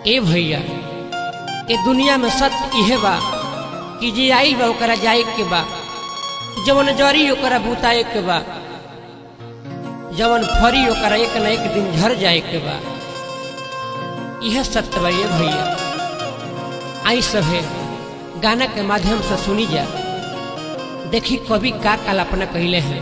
ए भैया ए दुनिया में सत्य इहे बा कि जे आइल बा ओकरा जाए के बा जवन जरी ओकरा बुताए के बा जवन फरी ओकरा एक न एक दिन झर जाए के बा यह सत्य बा ये भैया आई सभे गाना के माध्यम से सुनी जा देखी कवि का कल्पना कहले हैं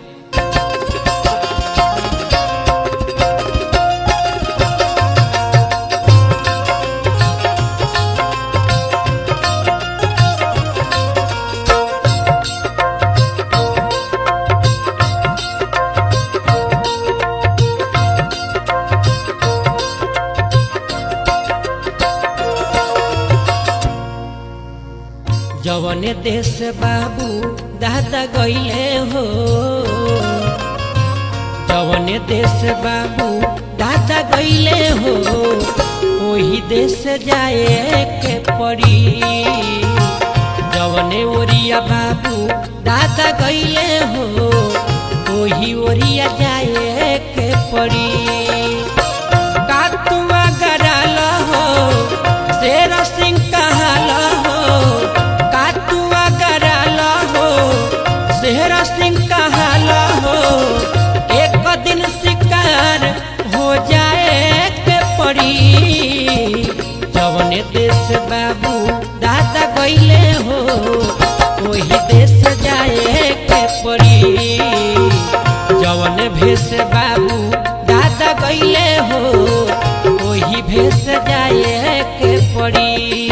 जवने देश बाबू दादा गईले हो जवने देश बाबू दादा गईले हो वही देश जाए के पड़ी जवने ओरिया बाबू दादा गईले हो वही ओरिया जाए के पड़ी कातुआ गराल हो शेर सिंह कहाल हो कातुआ गराल हो शेर सिंह कहाल हो एक दिन शिकार हो जाए के पड़ी जवने देश बाबू दादा गईले हो वही देश जाए के पड़ी जवन भेष बाबू दादा गईले हो वही भेष जाए के पड़ी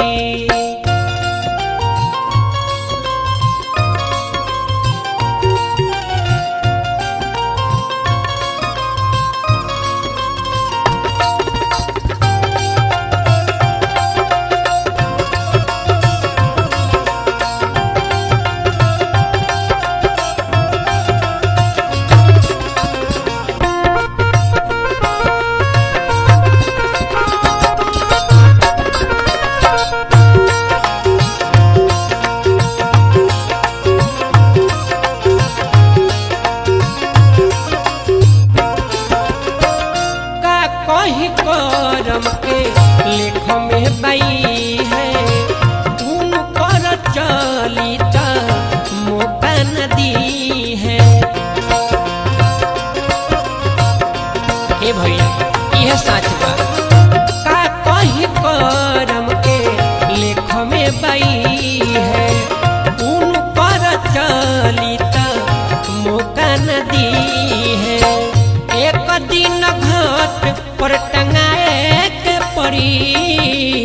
का कहीं करम के लेख में बई है तुम कर चली त मौका न दी है हे भैया यह सच बा का कहीं करम के लेख में बई है उन पर चली त मौका न दी है एक दिन घाट पर टंगाए के पड़ी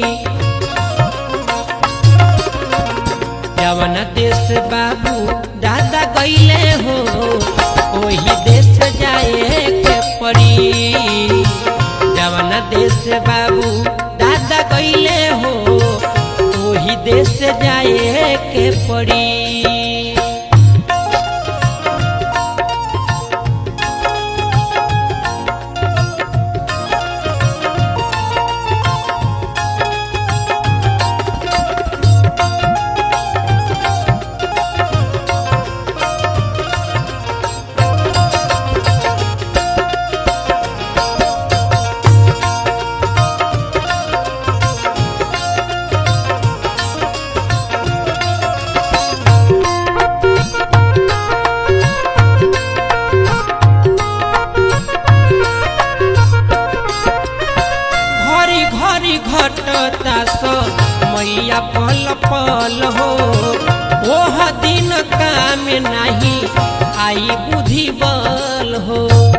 जवन देश बाबू दादा गईले हो वही देश जाए के पड़ी जवन देश बाबू दादा गईले हो वही देश जाए के पड़ी घरी घरी घटता स मैया पल पल हो ओह दिन काम नहीं आई बुद्धि बल हो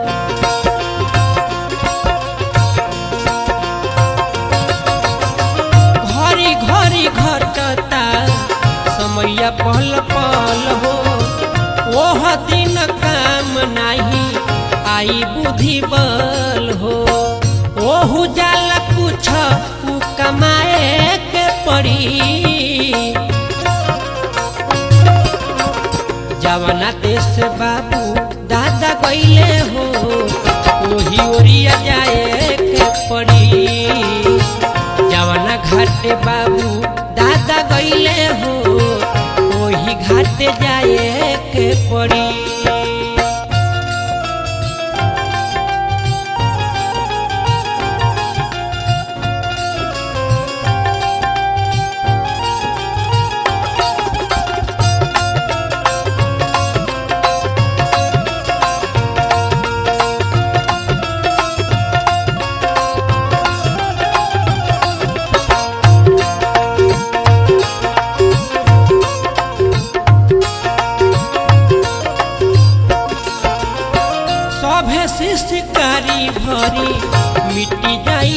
घरी घरी घटता समय पल पल हो ओह दिन काम नहीं आई बुद्धि बल हो ओहू जाल कुछ उ कमाए के पड़ी जवना देश बाबू दादा गईले हो वही ओरिया जाए के पड़ी जवना घाटे बाबू दादा गईले हो वही घाटे जाए के पड़ी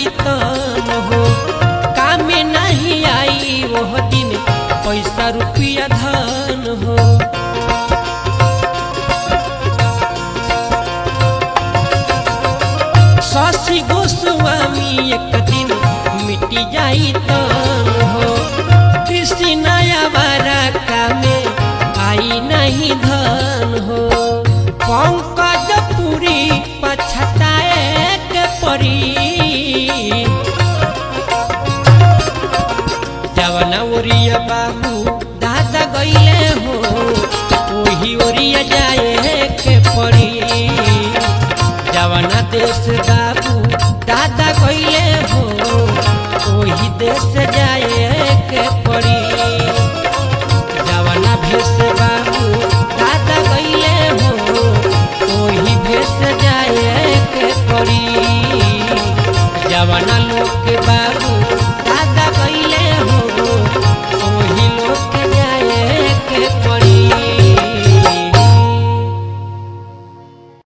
तन हो कामे नहीं आई वह दिन पैसा रुपया धन हो शशि गोस्वामी एक दिन मिटी जाई तन हो कृषि नया बारा कामे आई नहीं धन हो पंकज पुरी पछताए के परी जवना ओरिया बाबू दादा गईले हो ओही ओरिया जाए के पड़ी जवना देश बाबू दादा गईले हो ओही देश जाए के पड़ी जवना भेष बाबू दादा गईले हो ओही भेष जाए के पड़ी जवना लोग के बाबू दादा गईले हो ओही लोग के जाए के पड़ी